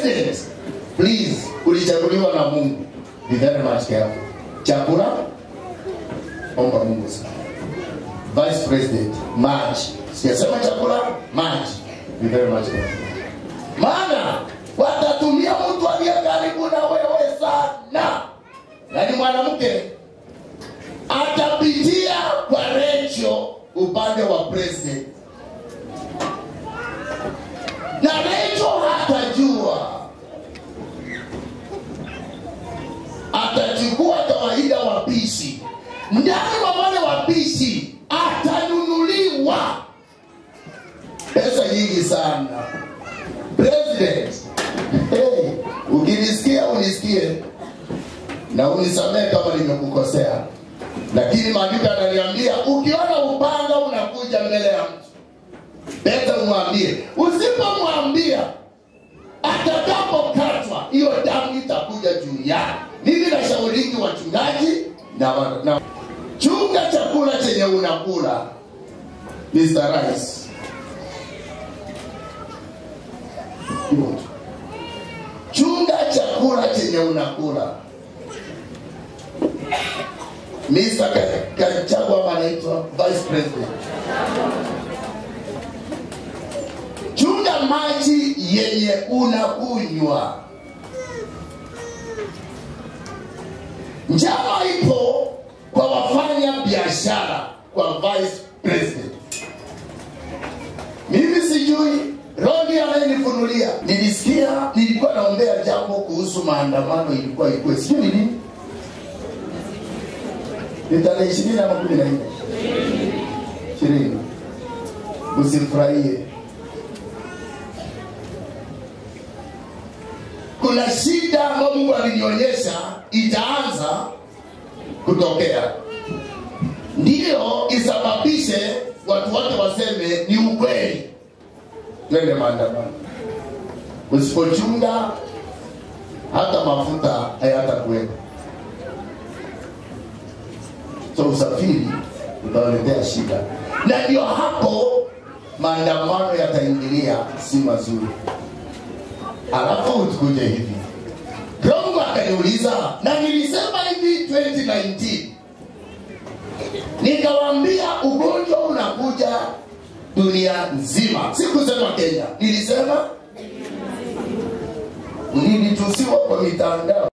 president please ulichaguliwa na mungu be very much careful chakula omba mungu sana vice president maji sijasema chakula maji be very much careful maana watatumia mtu aliye karibu na wewe sana yaani mwanamke atapitia kwa recho upande wa president na recho hatajua atachukua kawaida wapishi ndani wa wale wapishi atanunuliwa pesa nyingi sana president hey, ukinisikia unisikie na unisamehe kama nimekukosea lakini maandiko yananiambia ukiona upanga unakuja mbele ya mtu beta umwambie usipomwambia atakapokatwa hiyo damu itakuja juu yake mimi nashauriki wachungaji na, wa- na chunga chakula chenye unakula Mr. Rice Hivyo tu. chunga chakula chenye unakula Mr. Ka- Kachagwa ama anaitwa vice president chunga maji yenye unakunywa njama ipo kwa wafanya biashara kwa vice president mimi sijui rodi anayenifunulia nilisikia nilikuwa naombea jambo kuhusu maandamano ilikuwa ikuwe sijui ni nini ni tarehe ishirini ama kumi na nne ishirini usifurahie kuna shida ambayo mungu alinionyesha itaanza kutokea ndiyo isababishe watu wote waseme ni ukweli twende maandamano usipochunga hata mafuta hayatakuwepo so usafiri utawaletea shida na ndio hapo maandamano yataingilia si mazuri alafu tukuje hivi rongo akaniuliza na nilisema hivi 2019 nikawambia ugonjwa unakuja dunia nzima sikusema kenya nilisema nilitusiwa kwa mitandao